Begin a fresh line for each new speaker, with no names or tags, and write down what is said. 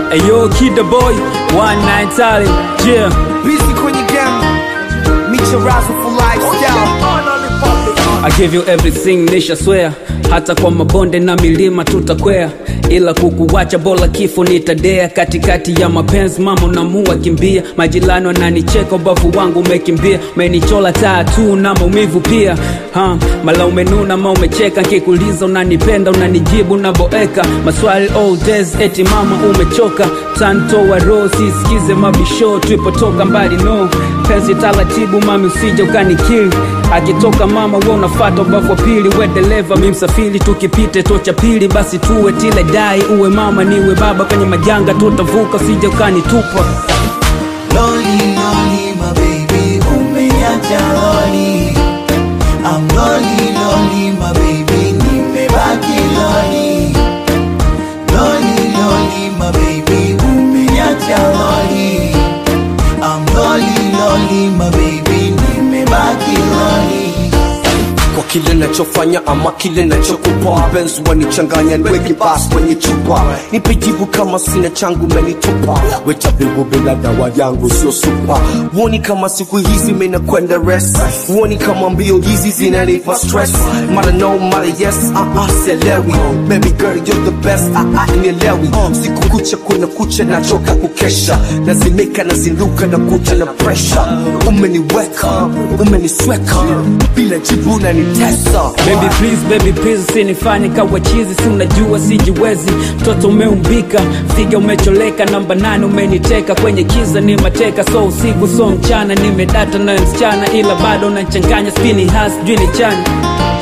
Ayo, kid the boy, one night talent, yeah.
Busy kwenye game Micharazo for lifestyle
I give you everything nisha swear hata kwa mabonde na milima tutakwea ila kukuwacha bora kifo nitadea katikati ya mapenzi mama namua kimbia majirani wananicheka ubavu wangu umekimbia umenichola taa tu na maumivu pia ha, mala umenuna ma umecheka nkikuliza unanipenda unanijibu naboeka maswali all days eti mama umechoka tantoa roho sisikize mabisho tuipotoka mbali no penzi taratibu mami usije ukanikili akitoka mama we unafata ubavu wa pili we dereva mi msafiri tukipite tocha pili basi tuwe tile dai uwe mama niwe baba kwenye majanga tutavuka usije ukanitupa
Loli, loli, my baby, umeniacha loli. I'm loli, loli, my baby, nimebaki loli. Loli, loli, my baby, umeniacha loli. I'm loli, loli, my baby, nimebaki loli.
kwa kile nachofanya ama kile nachokupa mpenzi wanichanganya niweke basi kwenye chupa nipe jibu kama sina changu menitupa wetabibu bila dawa yangu sio supa huoni kama siku hizi menakwenda rest huoni kama mbio hizi zinanipa stress mara no mara yes uh -uh, selewi baby girl you're the best uh -uh, nielewi siku kucha kuna kucha nachoka kukesha nazimeka nazinduka na kuta na pressure umeniweka umenisweka bila jibu na nitesa
Baby please, baby please usinifanye kawa chizi, si unajua sijiwezi. Mtoto umeumbika, figa umecholeka, namba nane umeniteka, kwenye kiza ni mateka, so usiku so mchana, nimedata na msichana, ila bado unachanganya spini has jui ni chani